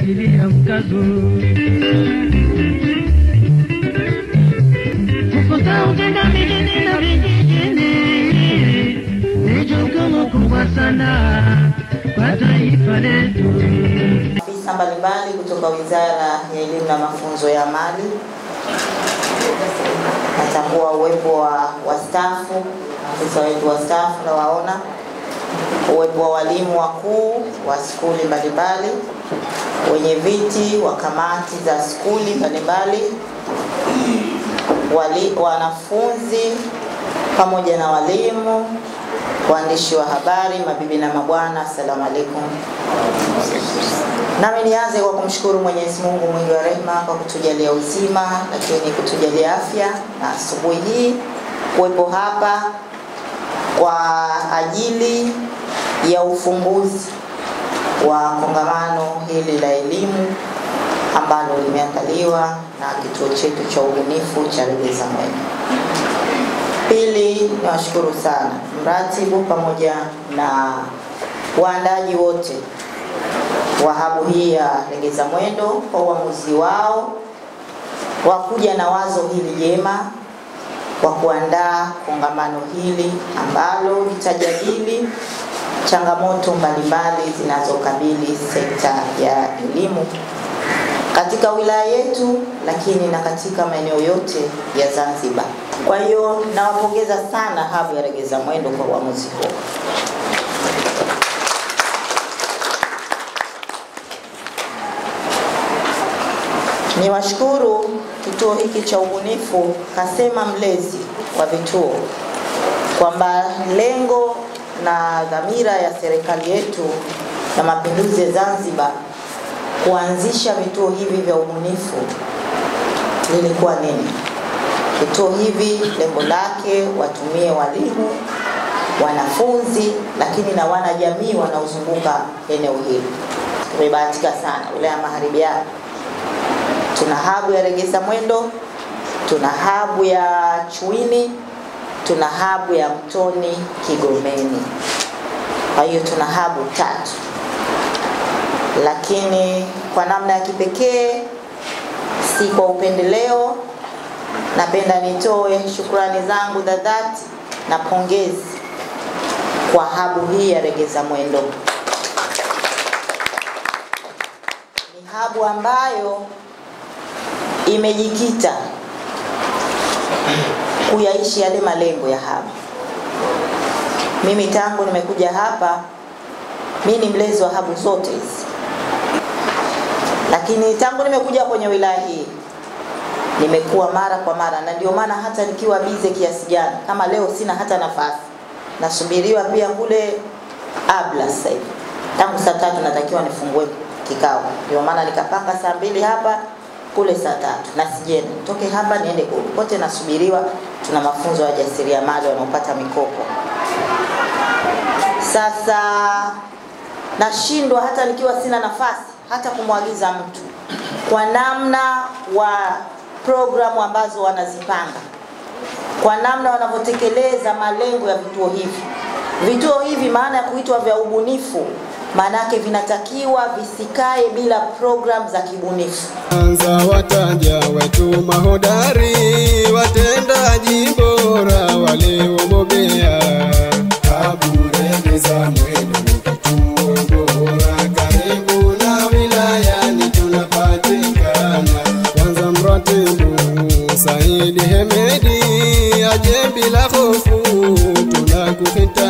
kutilia mkazo kukosa utenda mijini na vijijini ni jukumu kubwa sana kwa taifa letu. Afisa mbalimbali kutoka Wizara ya Elimu na Mafunzo ya Amali. Natambua uwepo wa wastaafu, afisa wetu wastaafu nawaona, uwepo wa walimu wakuu wa skuli mbalimbali, wenye viti wa kamati za skuli mbalimbali, wali, wanafunzi pamoja na walimu, waandishi wa habari, mabibi na mabwana, assalamu alaikum. Nami nianze kwa kumshukuru Mwenyezi Mungu mwingi wa rehema kwa kutujalia uzima, lakini kutujalia afya na asubuhi hii kuwepo hapa kwa ajili ya ufunguzi wa kongamano hili la elimu ambalo limeandaliwa na kituo chetu cha ubunifu cha Regeza Mwema. Pili, niwashukuru sana mratibu pamoja na waandaji wote wa habu hii ya Legeza Mwendo kwa uamuzi wao wa kuja na wazo hili jema wa kuandaa kongamano hili ambalo litajadili changamoto mbalimbali zinazokabili sekta ya elimu katika wilaya yetu, lakini na katika maeneo yote ya Zanzibar. Kwa hiyo nawapongeza sana habu ya Legeza Mwendo kwa uamuzi huo. Niwashukuru kituo hiki cha ubunifu Kasema Mlezi wa vituo kwamba lengo na dhamira ya serikali yetu na mapinduzi ya Zanzibar kuanzisha vituo hivi vya ubunifu lilikuwa nini? Vituo hivi lengo lake watumie walimu, wanafunzi, lakini na wanajamii wanaozunguka eneo hili. Tumebahatika sana wilaya ya Magharibi hapa tuna habu ya Regeza Mwendo, tuna habu ya Chuini, tuna habu ya Mtoni Kigomeni. Kwa hiyo tuna habu tatu, lakini kwa namna ya kipekee, si kwa upendeleo, napenda nitoe shukrani zangu za dhati na pongezi kwa habu hii ya Regeza Mwendo. Ni habu ambayo imejikita kuyaishi yale malengo ya hapa. Mimi tangu nimekuja hapa, mi ni mlezi wa habu zote hizi, lakini tangu nimekuja kwenye wilaya hii nimekuwa mara kwa mara, na ndio maana hata nikiwa bize kiasi gani, kama leo sina hata nafasi, nasubiriwa pia kule Abla sasa hivi, tangu saa tatu natakiwa nifungue kikao, ndio maana nikapanga saa mbili hapa kule saa tatu na sijeni toke hapa niende kule kote, nasubiriwa. Tuna mafunzo ya jasiriamali wanaopata mikopo. Sasa nashindwa hata nikiwa sina nafasi hata kumwagiza mtu kwa namna wa programu ambazo wanazipanga, kwa namna wanavyotekeleza malengo ya vituo hivi. Vituo hivi maana ya kuitwa vya ubunifu maanake vinatakiwa visikae bila program za kibunifu. Anza wataja wetu mahodari, watendaji bora waliobobea. Kaburegeza Mwendo ni kituo bora, karibu na wilayani tunapatikana. Kwanza mratibu Saidi Hemedi aje bila hofu, tunakuhitaji